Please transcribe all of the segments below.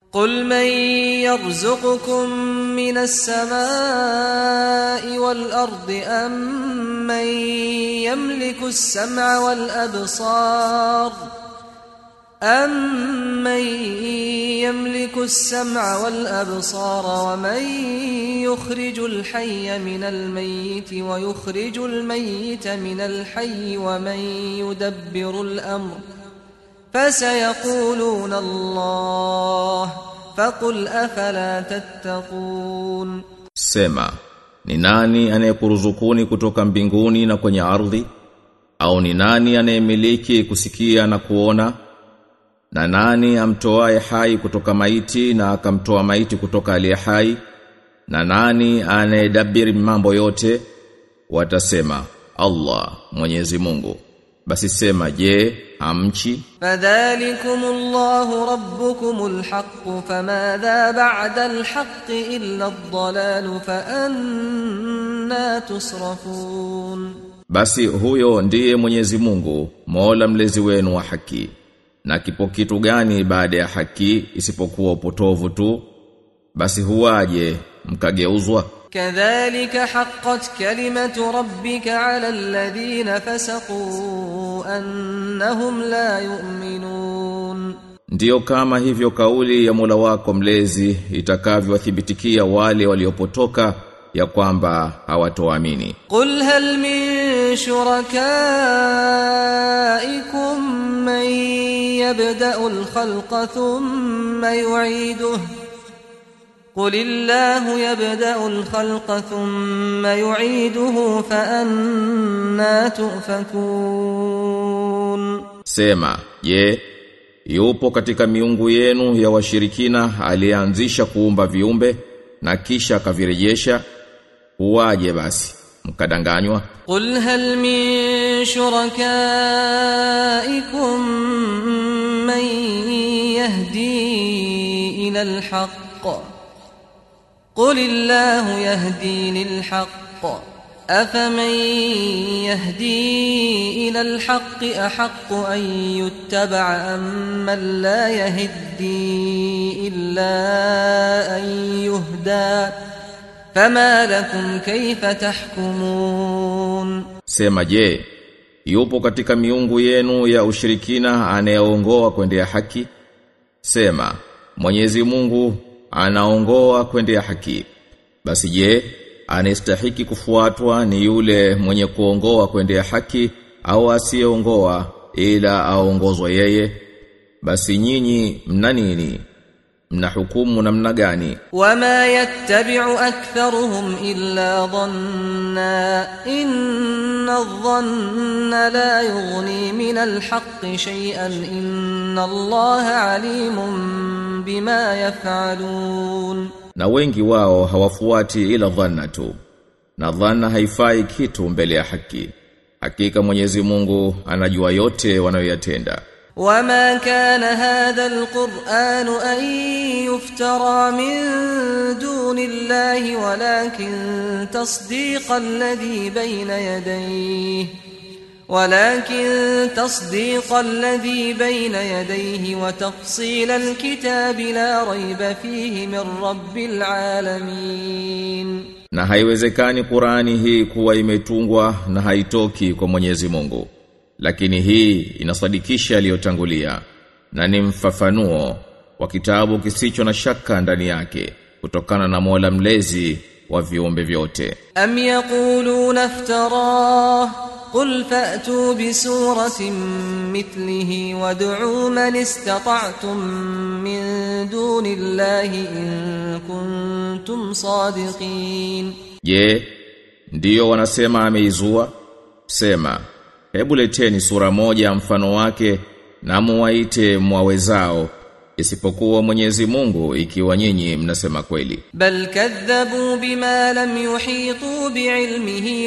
قل من يرزقكم من السماء والأرض أم من يملك السمع والأبصار أمن يملك السمع والأبصار ومن يخرج الحي من الميت ويخرج الميت من الحي ومن يدبر الأمر فسيقولون الله فقل أفلا تتقون Sema, ni nani anayekuruzukuni kutoka mbinguni na kwenye ardhi? Au ni nani anayemiliki kusikia na kuona? Na nani amtoaye hai kutoka maiti na akamtoa maiti kutoka aliye hai? Na nani anayedabiri mambo yote? Watasema, Allah, Mwenyezi Mungu. Basi sema, je, hamchi? فذلكم الله ربكم الحق فماذا بعد الحق إلا الضلال فأنا تصرفون Basi huyo ndiye Mwenyezi Mungu, Mola mlezi wenu wa haki. Na kipo kitu gani baada ya haki isipokuwa upotovu tu? Basi huwaje mkageuzwa? كذلك حقت كلمة ربك على الذين فسقوا أنهم لا يؤمنون Ndiyo kama hivyo kauli ya Mola wako mlezi itakavyowathibitikia wale waliopotoka ya kwamba hawatoamini. قل هل من شركائكم من يبدأ الخلق ثم يعيده قل الله يبدأ الخلق ثم يعيده فأنا تؤفكون Sema, je, yupo katika miungu yenu ya washirikina aliyeanzisha kuumba viumbe na kisha akavirejesha? Huwaje basi mkadanganywa? قل هل من شركائكم من يهدي إلى الحق قل الله يهدي للحق أفمن يهدي إلى الحق أحق أن يتبع أم من لا يهدي إلا أن يهدى فما لكم كيف تحكمون Sema je, yupo katika miungu yenu ya ushirikina anayeongoa kwendea haki? Sema, Mwenyezi Mungu anaongoa kwendea haki. Basi je, anastahiki kufuatwa ni yule mwenye kuongoa kwendea haki au asiyeongoa ila aongozwa yeye? Basi nyinyi mna nini? Mna hukumu namna gani? وما يتبع أكثرهم إلا ظنا إن الظن لا يغني من الحق شيئا إن الله عليم بما يفعلون Na wengi wao hawafuati ila dhanna tu. Na dhanna haifai kitu mbele ya haki. Hakika Mwenyezi Mungu anajua yote wanayoyatenda. وما كان هذا القرآن أن يفترى من دون الله ولكن تصديق الذي بين يديه ولكن تصديق الذي بين يديه وتفصيل الكتاب لا ريب فيه من رب العالمين Na haiwezekani Qurani hii kuwa imetungwa na haitoki kwa Mwenyezi Mungu. Lakini hii inasadikisha aliyotangulia na ni mfafanuo wa kitabu kisicho na shaka ndani yake kutokana na Mola mlezi wa viumbe vyote. أم يقولون افتراه قل فأتوا بسورة مثله وادعوا من استطعتم من دون الله إن كنتم صادقين Je, ndiyo wanasema ameizua? Sema, hebu leteni sura moja mfano wake na muwaite mwawezao isipokuwa Mwenyezi Mungu ikiwa nyinyi mnasema kweli. بل كذبوا بما لم يحيطوا بعلمه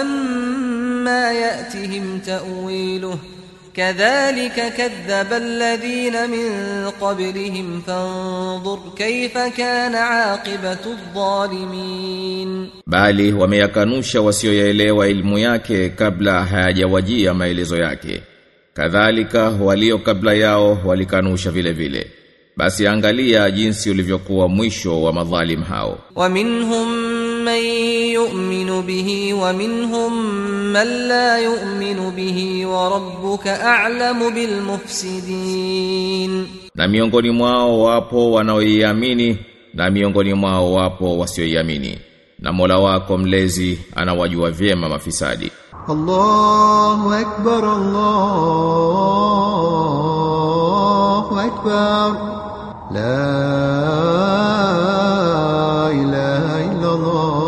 ولما يأتهم تأويله كذلك كذب الذين من قبلهم فانظر كيف كان عاقبة الظالمين Bali wameyakanusha wasioyaelewa ilmu yake kabla hayajawajia maelezo yake. Kadhalika walio kabla yao walikanusha vile vile. basi angalia jinsi ulivyokuwa mwisho wa madhalim hao ومنهم من يؤمن به ومنهم من لا يؤمن به وربك أعلم بالمفسدين na miongoni mwao wapo wanaoiamini na miongoni mwao wapo wasioiamini na Mola wako mlezi anawajua vyema mafisadi الله أكبر الله أكبر لا إله إلا الله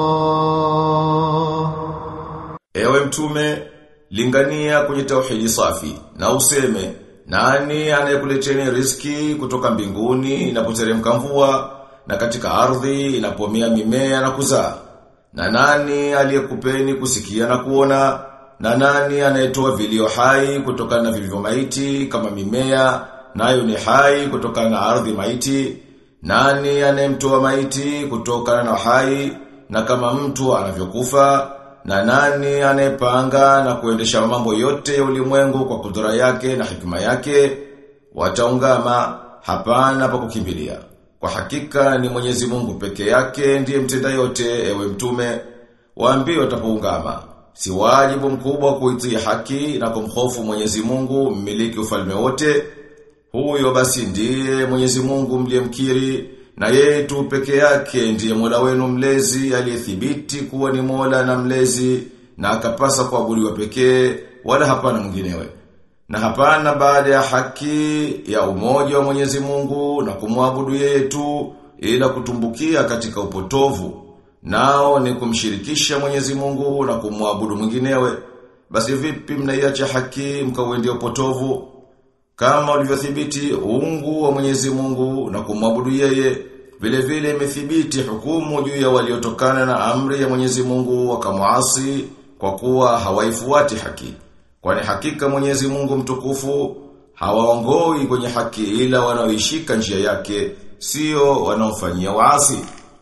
Ewe mtume, lingania kwenye tauhidi safi na useme nani anayekuleteni riski kutoka mbinguni inapoteremka mvua na katika ardhi inapomea mimea na kuzaa na nani aliyekupeni kusikia na kuona na nani anayetoa vilio hai kutokana na vilivyo maiti kama mimea nayo ni hai kutokana na ardhi maiti nani anayemtoa maiti kutokana na hai na kama mtu anavyokufa na nani anayepanga na kuendesha mambo yote ya ulimwengu kwa kudura yake na hikima yake wataungama hapana pa kukimbilia kwa hakika ni Mwenyezi Mungu peke yake ndiye mtenda yote ewe mtume waambie watapoungama si wajibu mkubwa kuitii haki na kumhofu Mwenyezi Mungu mmiliki ufalme wote huyo basi ndiye Mwenyezi Mungu mliyemkiri na yeye tu peke yake ndiye Mola wenu mlezi aliyethibiti kuwa ni Mola na mlezi na akapasa kuabudiwa pekee wala hapana mwinginewe. Na hapana baada ya haki ya umoja wa Mwenyezi Mungu na kumwabudu yeye tu ila kutumbukia katika upotovu. Nao ni kumshirikisha Mwenyezi Mungu na kumwabudu mwinginewe. Basi vipi mnaiacha haki mkauendea upotovu? Kama ulivyothibiti uungu wa Mwenyezi Mungu na kumwabudu yeye, vile vile imethibiti hukumu juu ya waliotokana na amri ya Mwenyezi Mungu wakamuasi kwa kuwa hawaifuati haki. Kwani hakika Mwenyezi Mungu mtukufu hawaongoi kwenye haki ila wanaoishika njia yake, sio wanaofanyia waasi.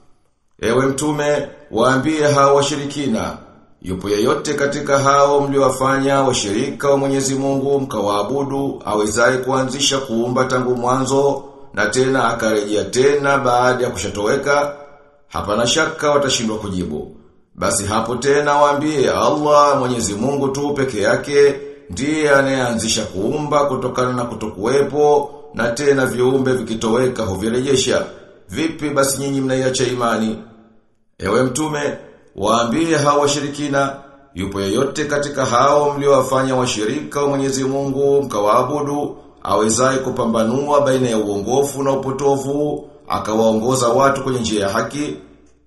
Ewe mtume, waambie hao washirikina, yupo yeyote katika hao mliowafanya washirika wa Mwenyezi Mungu mkawaabudu awezaye kuanzisha kuumba tangu mwanzo na tena akarejea tena baada ya kushatoweka? Hapana shaka watashindwa kujibu. Basi hapo tena waambie Allah Mwenyezi Mungu tu peke yake ndiye anayeanzisha kuumba kutokana na kutokuwepo na tena viumbe vikitoweka huvirejesha. Vipi basi nyinyi mnaiacha imani? Ewe mtume, waambie hao washirikina, yupo yeyote katika hao mliowafanya washirika wa Mwenyezi Mungu mkawaabudu, awezaye kupambanua baina ya uongofu na upotovu, akawaongoza watu kwenye njia ya haki,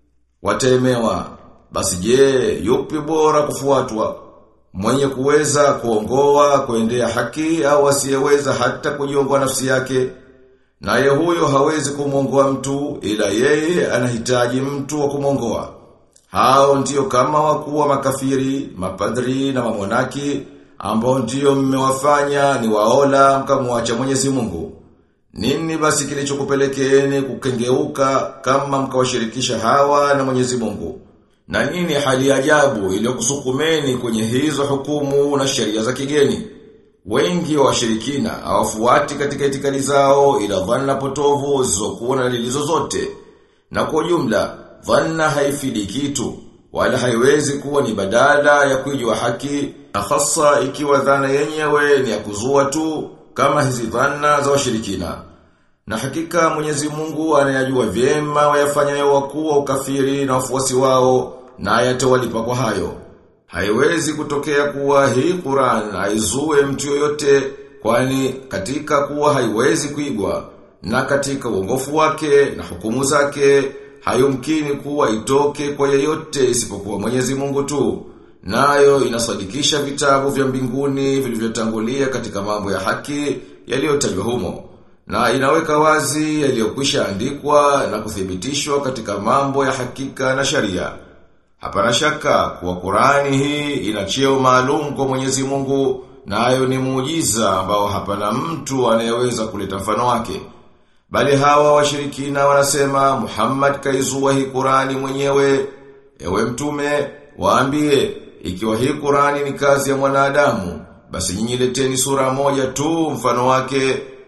watemewa. Basi je, yupi bora kufuatwa? Mwenye kuweza kuongoa kuendea haki au asiyeweza hata kujiongoa nafsi yake? Naye huyo hawezi kumwongoa mtu ila yeye anahitaji mtu wa kumwongoa. Hao ndiyo kama wakuu wa makafiri, mapadri na mamonaki ambao ndiyo mmewafanya ni waola mkamwacha Mwenyezi Mungu. Nini basi kilichokupelekeeni kukengeuka kama mkawashirikisha hawa na Mwenyezi Mungu? Na nini hali ajabu iliyokusukumeni kwenye hizo hukumu na sheria za kigeni? Wengi wa washirikina hawafuati katika itikadi zao ila dhanna potovu zisizokuwa na dalili zozote. Na kwa jumla, dhanna haifidi kitu wala haiwezi kuwa ni badala ya kuijua haki, na hasa ikiwa dhana yenyewe ni ya kuzua tu kama hizi dhanna za washirikina. Na hakika Mwenyezi Mungu anayajua vyema wayafanyayo wakuu wa ukafiri na wafuasi wao na ayatawalipa kwa hayo. Haiwezi kutokea kuwa hii Qur'an haizue mtu yoyote kwani katika kuwa haiwezi kuigwa na katika uongofu wake na hukumu zake hayumkini kuwa itoke kwa yeyote isipokuwa Mwenyezi Mungu tu. Nayo inasadikisha vitabu vya mbinguni vilivyotangulia katika mambo ya haki yaliyotajwa humo. Na inaweka wazi yaliyokwisha andikwa na kuthibitishwa katika mambo ya hakika na sharia. Hapana shaka kuwa Qurani hii ina cheo maalum kwa Mwenyezi Mungu nayo ni muujiza ambao hapana mtu anayeweza kuleta mfano wake. Bali hawa washirikina wanasema Muhammad kaizua hii Qurani mwenyewe. Ewe mtume, waambie ikiwa hii Qurani ni kazi ya mwanadamu, basi nyinyi leteni sura moja tu mfano wake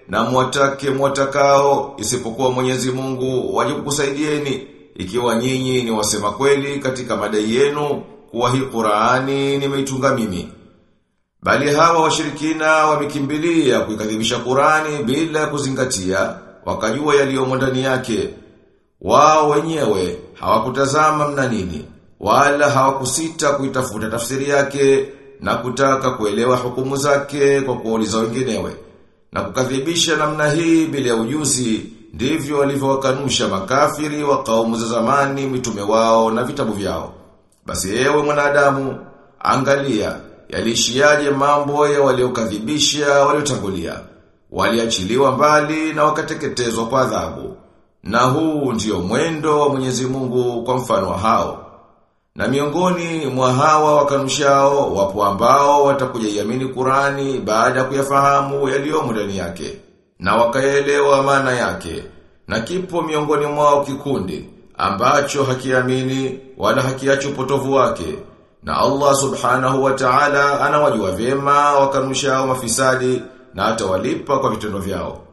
na mwatake mwatakao isipokuwa Mwenyezi Mungu waje kukusaidieni ikiwa nyinyi ni wasema kweli katika madai yenu kuwa hii Qur'ani nimeitunga mimi. Bali hawa washirikina wamekimbilia kuikadhibisha Qur'ani bila kuzingatia wakajua yaliyomo ndani yake. Wao wenyewe hawakutazama mna nini wala hawakusita kuitafuta tafsiri yake na kutaka kuelewa hukumu zake kwa kuuliza wenginewe na kukadhibisha namna hii bila ya ujuzi ndivyo walivyowakanusha makafiri wa kaumu za zamani mitume wao na vitabu vyao basi ewe mwanadamu angalia yalishiaje mambo ya waliokadhibisha waliotangulia waliachiliwa mbali na wakateketezwa kwa adhabu na huu ndio mwendo wa Mwenyezi Mungu kwa mfano wa hao na miongoni mwa hawa wakanushao wapo ambao watakuja iamini Qurani baada ya kuyafahamu yaliyomo ndani yake na wakaelewa maana yake na kipo miongoni mwao kikundi ambacho hakiamini wala hakiachi upotovu wake na Allah subhanahu wa ta'ala anawajua vyema wakanushao mafisadi na atawalipa kwa vitendo vyao